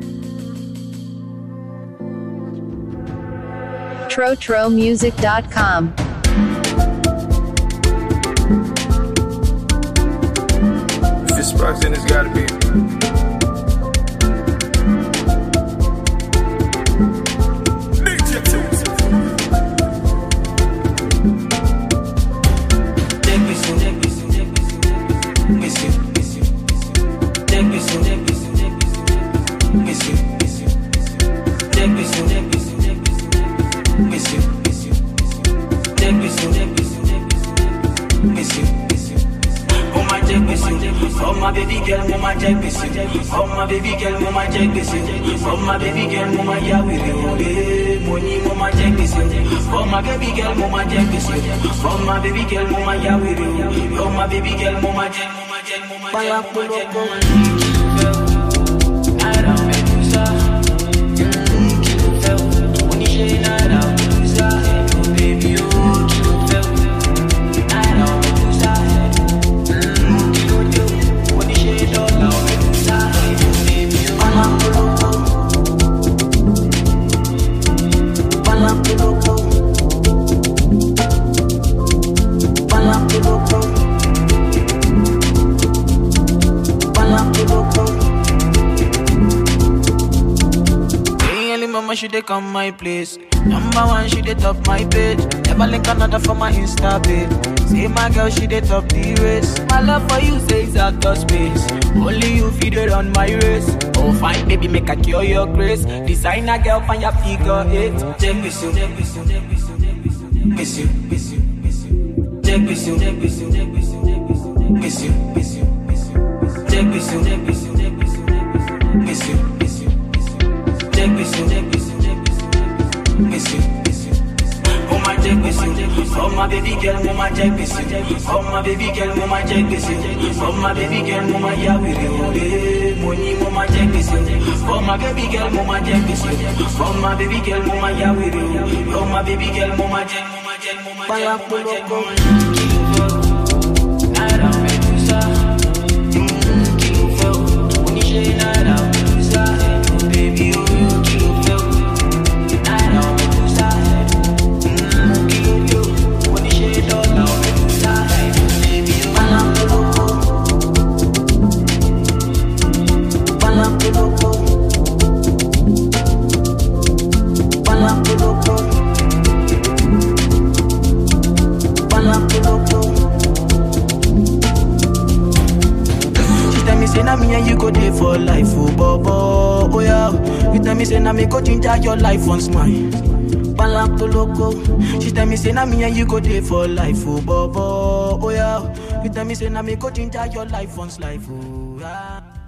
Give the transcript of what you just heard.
TroTroMusic.com. If it's Sparks, then it's gotta be. DJ Tunes. Oh my baby girl, mama check this Oh my baby girl, mama check this Oh my baby girl, mama yeah we real Money, mama check this Oh my baby girl, mama check this Oh my baby girl, mama yeah we real Oh my baby girl, mama check, mama check, mama check, mama check, mama check. Nada medusa, kilo fẹ́, oníṣẹ́ nada medusa, baby oh kilo fẹ́, nada medusa, kilo dé, oníṣẹ́ dọ́là medusa, baby oh. Palapoloko. Palapoloko. Palapoloko. Hey, early mama, she dey come my place. Number one, she dey top my page. Never link another for my Insta page. See my girl, she dey top the race. My love for you says out of space. Only you feed it on my race. Oh, fine, baby, make a cure your grace. Designer girl, find your figure eight. Check this you, check this you, check this you, check this you, miss you, miss you, miss you. Check this you, check this you, check this you, check this you, miss you, miss you, miss you. Check this you, check this you, check this you, miss you, miss you, miss you. Check this you, check this you, check this you, miss you, miss you. Oh my check this you, oh my baby girl, mama check this you, oh my baby girl, mama check this you, oh my baby girl, mama yeah we real money, mama check this you, oh my baby girl, mama check this you, oh my baby girl, mama yeah we real, oh my baby girl, mama check, mama check, mama check, mama check, mama check. Nada medusa, kilo fẹ́, oníṣẹ́ nada medusa, baby oh kilo fẹ́, nada medusa, kilo dé, oníṣẹ́ dọ́là medusa, baby oh. Palapoloko. Palapoloko. Palapoloko. Palapoloko. She tell me say na me and you go dey for life, oh bobo, oh yeah. You tell me say na me go ginger your life once mine. Palapoloko. She tell me say na me and you go dey for life, oh bobo, oh yeah. You tell me say na me go ginger your life once life, oh yeah.